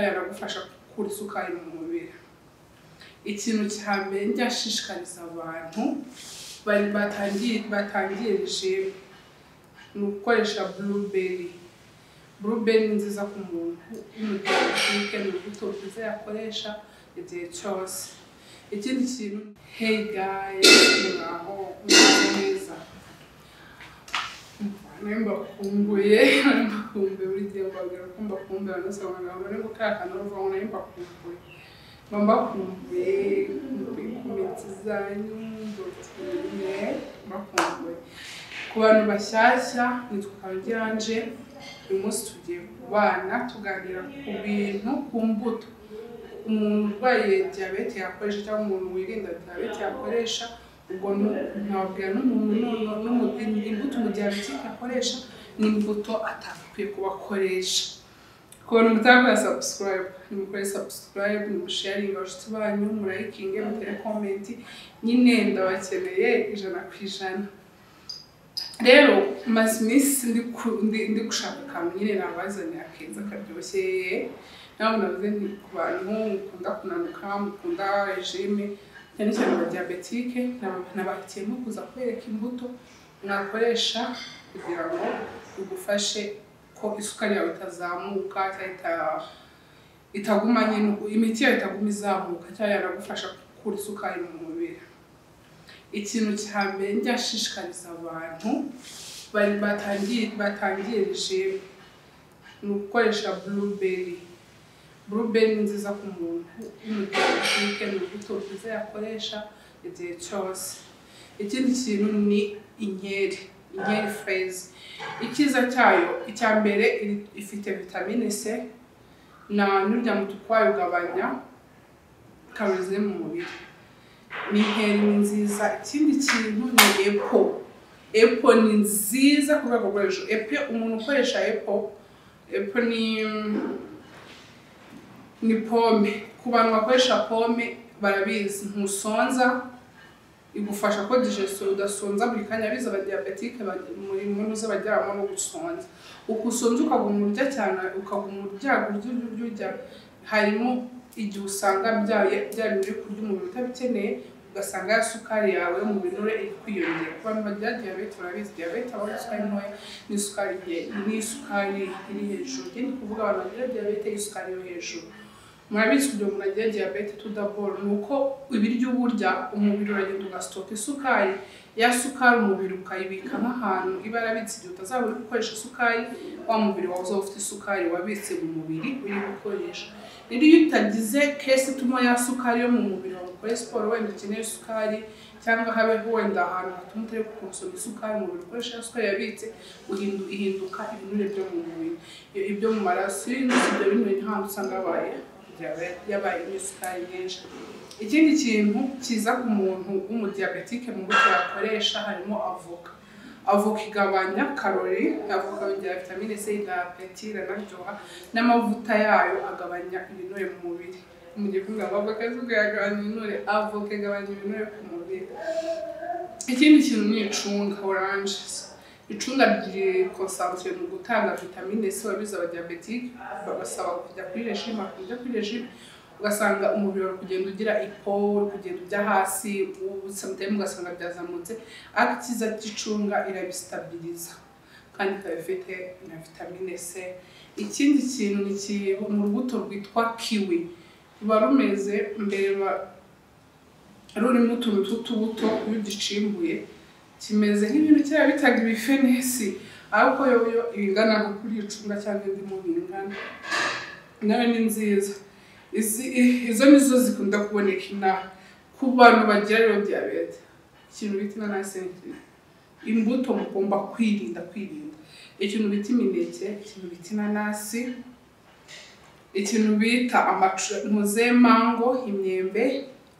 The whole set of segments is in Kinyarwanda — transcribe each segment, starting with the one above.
yanagufasha gukura isukari mu mubiri ikintu cya mbere njya nshishikariza abantu bari batangiye batangiye regime ni ugukoresha blueberry blueberry ni nziza ku muntu w'umudiyabetike ni urubuto rwiza yakoresha igihe cyose ikindi kintu hey guys muraho muraho neza nari mbakumbuye nari mbakumbuye buri gihe mbabwira ko mbakumbuye abanose babona bari gukora akantu bavuga ngo nari mbakumbuye mba mbakumbuye mbakumbuye ku mitsi zanyu mbakumbuye mbakumbuye ku bantu bashyashya nitwa Kabyanje uyu munsi tugiye kubana tuganira ku bintu ku mbuto umuntu urwaye diyabete yakoresha cyangwa umuntu wirinda diyabete yakoresha ubwo nababwira n'umuntu imbuto umudiyabetike akoresha n'imbuto atakwiye kubakoresha ku bantu mutakora subscribe nimukore subscribe nimusharinga abashuti banyu murayikinge mutere komenti nyine ndabakeneye ijana ku ijana rero maze iminsi ndi ku- ndi- ndi gushaka akantu nyine nabazanira keza karyoshye nawe navuze nti ku bantu mukunda kunanuka mukunda regime cyane cyane abadiyabetike nabakiyemo kuza kwereka imbuto mwakoresha kugira ngo bigufashe ko isukari yawe itazamuka cyangwa ita- itaguma nyine imiti yawe itaguma izamuka cyangwa yanagufasha gukura isukari mu mubiri ikintu cya mbere njya nshishikariza abantu bari batangiye batangiye regime ni ugukoresha blueberry blueberry ni nziza ku muntu w'umudiyabetike ni urubuto rwiza yakoresha igihe cyose ikindi kintu ni inkeri inkeri feza icyiza cyayo icya mbere iri- ifite vitamine c na n'urya muti ukwayo ugabanya karori ziri mu mubiri ni inkeri nziza ikindi kintu ni epo epo ni nziza ku rwego rwo hejuru epo umuntu ukoresha epo epo ni ni pome ku bantu bakoresha pome barabizi ntusonza igufasha ko digestion udasonza buri kanya biza abadiyabetike muri muntu z'abajyamo no gusonza uko usonza ukaguma urya cyane ukaguma urya urya urya urya urya harimo igihe usanga bya bya bintu uri kurya umubiri utabikeneye ugasanga ya sukari yawe yo mu binure iri kwiyongera ku bantu bagira diyabete barabizi diyabete aba ari isukari ntoya n'isukari nke- n'isukari iri hejuru njye ndi kuvuga abantu bagira diyabete y'isukari yo hejuru murabizi kugira ngo umuntu agire diyabete tudaboro ni uko ibiryo uba urya umubiri uragenda ugasitoka isukari ya sukari umubiri ukayibika nk'ahantu iba yarabitse igihe utazaba uri gukoresha isukari wa mubiri wawe uzaba ufite isukari wabitse mu mubiri uri gukoresha rero iyo utagize kesi ituma ya sukari yo mu mubiri wawe ukore siporo wenda ukeneye isukari cyangwa habe wenda ahantu hatuma utari gukonsoma isukari umubiri ukoresha ya sukari yabitse uhindu- ihinduka ibinure byo mu mubiri Iyo- ibyo mu maraso iyo unyuze ibyo binure ntahantu usanga yabaye diyabete yabaye n'isukari nyinshi ikindi kintu kiza ku muntu w'umudiyabetike mu buryo yakoresha harimo avoka avoka igabanya karori avoka yongera vitamine c na apeti iranaryoha n'amavuta yayo agabanya ibinure mu mubiri mu gihe kuvuga ngo avoka izuba yagabanya ibinure avoka igabanya ibinure ku mubiri ikindi kintu ni icunga oranje icunga ryikonsansiyo mu gutanga vitamine c wabize abadiyabetike bagasaba kujya kuri regime bakajya kuri regime ugasanga umubiri uri kugenda ugira ipo uri kugenda ujya hasi samutayime ugasanga byazamutse ariko icyiza cy'icunga irabisitabiriza kandi ikaba ifite na vitamine c ikindi kintu ni ki- mu rubuto rwitwa kiwi ruba rumeze mbere ba- rurimo utuntu tw'utubuto iyo ugicimbuye kimeze nk'ibintu kera bitaga ibifenesi ariko yoyo ibingana nko kuri icunga cyangwa indimu bingana nayo ni nziza Izi- i- izo nizo zikunda kuboneka inaha ku bantu bagira rero diyabete ikintu bita inanasi ni nziza. imbuto mugomba kwirinda kwirinda ikintu bita imineke ikintu bita inanasi ikintu bita amacuze mango imyembe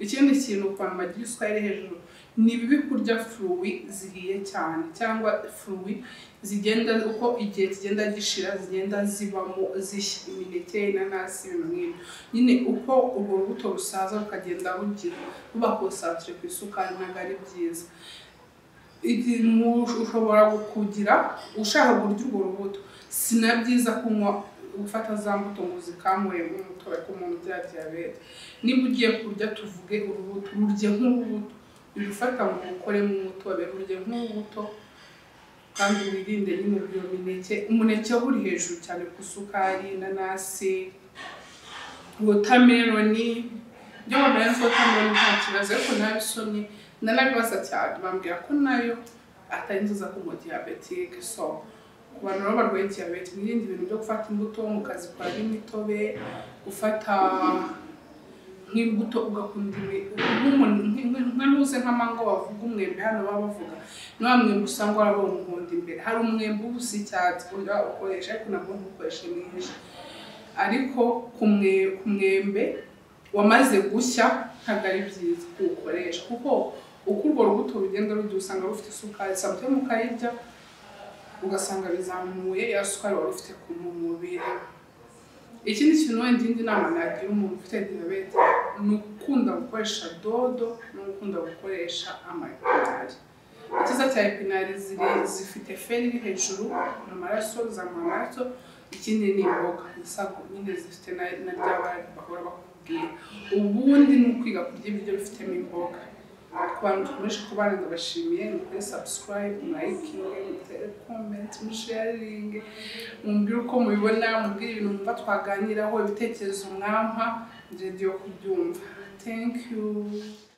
ikindi kintu ku bantu bagira isukari iri hejuru ni bibi kurya furuwi zihiye cyane cyangwa furuwi zigenda uko igihe kigenda gishira zigenda zibamo zishya imineke inanasi ibintu nk'ibyo nyine uko urwo rubuto rusaza rukagenda rugira ruba konsantire ku isukari ntabwo ari byiza ikintu ushobora kugira ushaka kurya urwo rubuto si na byiza kunywa gufata za mbuto ngo uzikamure nk'umutobe ku muntu ugira diyabete niba ugiye kurya tuvuge urubuto rurye nk'urubuto ujye ufata ngo ukoremo umutobe rurye nk'urubuto kandi wirinde nyine iyo mineke umuneke uri hejuru cyane ku isukari inanasi wotameroni ibyo wambaye wotameroni nta kibazo ariko nabi isoni nanabibaza cyane bambwira ko nayo atari nziza ku mu diyabetike so ku bantu baba barwaye diyabete mwirinde ibintu byo gufata imbuto mukazikoramo imitobe gufata nk'imbuto ugakunda nkanuze nk'amango bavuga umwembe hano baba bavuga nta mwembe usanga warabonye umuhondo imbere hari umwembe uba usa icyatsi ukoresha ariko nabwo ntukoreshe mwinshi ariko ku mwembe wamaze gushya ntabwo ari byiza kuwukoresha kuko uko urwo rubuto rugenda rugiye usanga rufite isukari samutemu ukayirya ugasanga bizamuye ya sukari wari ufite ku mubiri ikindi kintu wenda indi nama nagira umuntu ufite diyabete ni ugukunda gukoresha dodo no gukunda gukoresha amapinari icyiza cya epinari zifite feri iri hejuru mu maraso zamura amaraso ikindi ni imboga isabwa nyine zifite na rya bara bahora bakubwira ubundi ni ukwiga kurya ibiryo bifitemo imboga ku bantu dukomeje kubana ndabashimiye ni ukuri subscribe mwayikinge mutere comment musharinge mumbwire uko mubibona mumbwire ibintu mwumva twaganiraho ibitekerezo mwampa njye ndiyo kubyumva thank you